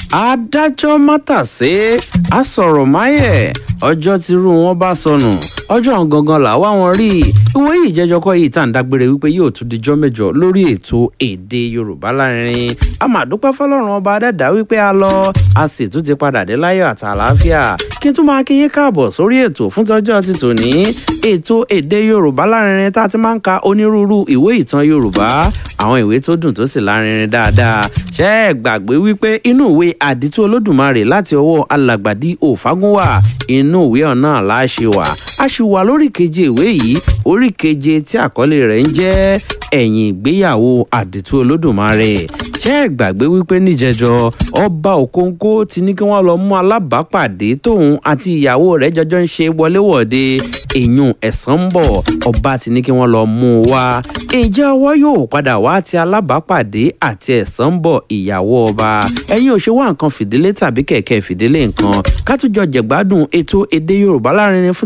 adájọ́ mátàsé àsọ̀rọ̀máyẹ̀ ọjọ́ tírú wọn bá sọnù ọjọ́ gangan làwa wọn rí ìwé yìí jẹ́jọ́ kọ́ yìí tá à ń dágbére wípé yóò tún dijọ́ mẹ́jọ lórí ètò èdè yorùbá lárinrin a máa dúpẹ́ fọlọ́run ọba adẹ́dá wípé a lọ a sì tún ti padà dé láyọ̀ àti àlàáfíà kí n tún máa kíyè káàbọ̀ sórí ètò fún tọ́jọ́ ti tòní ètò èdè yorùbá lárinrin tá a ti máa ń ka onírúurú ìwé ìtàn yorùbá àwọn ìwé tó dùn tó sì lárinrin dáadáa ṣé ẹ gbàgbé wípé inú ìwé àdìtú olódùmarè láti ọwọ́ alàgbàdì òfagúnwà inú ìwé ọ̀nà láṣẹ wà a sì wà lórí keje ìwé yìí orí keje tí àkọlé rẹ̀ ń jẹ́ ẹ̀yìn ìgbéyàwó àdìtú olódùmarè ṣé ẹ gbàgbé wípé níjẹjọ ọba òkóńkó ti ní kí wọ́n lọ mú alábàápàdé tóun àti ìyàwó rẹ̀ jọjọ ń ṣe wọléwọ̀de èèyàn ẹ̀sán ń bọ̀ ọba ti ní kí wọ́n lọ mú un wá ǹjẹ́ ọwọ́ yóò padà wá ti alábàápàdé àti ẹ̀sán ń bọ̀ ìyàwó ọba ẹ̀yin ò ṣe wá nǹkan fìdílé tàbí kẹ̀kẹ́ fìdílé nǹkan ká tún jọ jẹ̀gbádùn ètò èdè yorùbá lárinrin fún